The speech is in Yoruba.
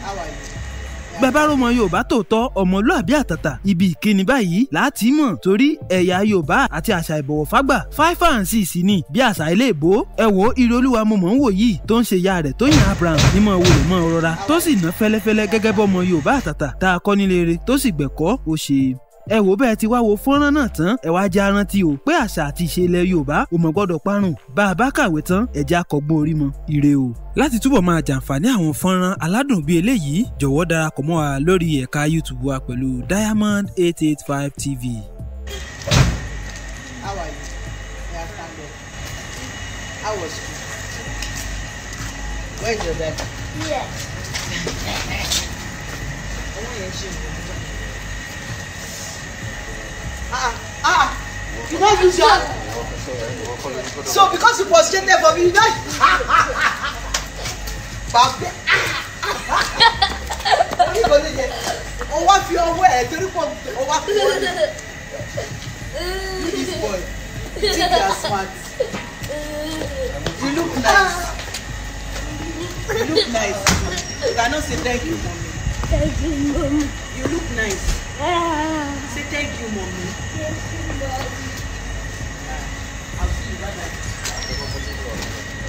How are you? bàbá rọmọ yorùbá tòótọ́ ọmọlúàbí àtàtà ibi ìkíni báyìí láti mọ̀ torí ẹ̀yà yorùbá àti àṣà ìbọ̀wọ̀ fágbà five and six ni bí àṣà ilé ìbò ẹ wo ire olúwa mo mọ̀ ń wò yìí tó ń ṣe ya rẹ̀ tó yàn abraham ní mọ̀ wò lè mọ̀ rọra tó sì ná fẹ́lẹ́fẹ́lẹ́ gẹ́gẹ́ bọ́mọ yorùbá àtàtà tá a kọ́ nílé rẹ̀ tó sì gbẹ̀kọ́ ó ṣe ẹ wò bẹ́ẹ̀ ti wá wo fọ́nrán náà tán ẹ wá jẹ́ arántí o pé àṣà àti ìṣe ilẹ̀ yorùbá ò mọ̀ gbọ́dọ̀ parun bá a bá kàwé tán ẹ̀jẹ̀ akọ̀gbọ́n orí mọ ire o. láti túbọ̀ máa jàǹfààní àwọn fọ́nrán aládùn bíi eléyìí jọ̀wọ́ darapọ̀ mọ́ wa lórí ẹ̀ka youtube wa pẹ̀lú diamond eight eight five tv. How are you? Yeah, stand up. How was school? Where is your dad? Yes. Ọwọ́ yẹn ṣe ìwé. Ah ah! You don't use your. So because you frustrated for me, you don't. Bàbá. Orí kò ní jẹ. O wá fi ọwọ́ ẹ̀ torí pọ̀ o wá fi ọwọ́ ẹ̀. You this boy. You think you are smart. You look nice. You look nice. You cannot say thank you, mommy. Thank you, Mom. You look nice. Ah, Say thank you, mommy. thank you, Mom. I'll see you. Bye bye.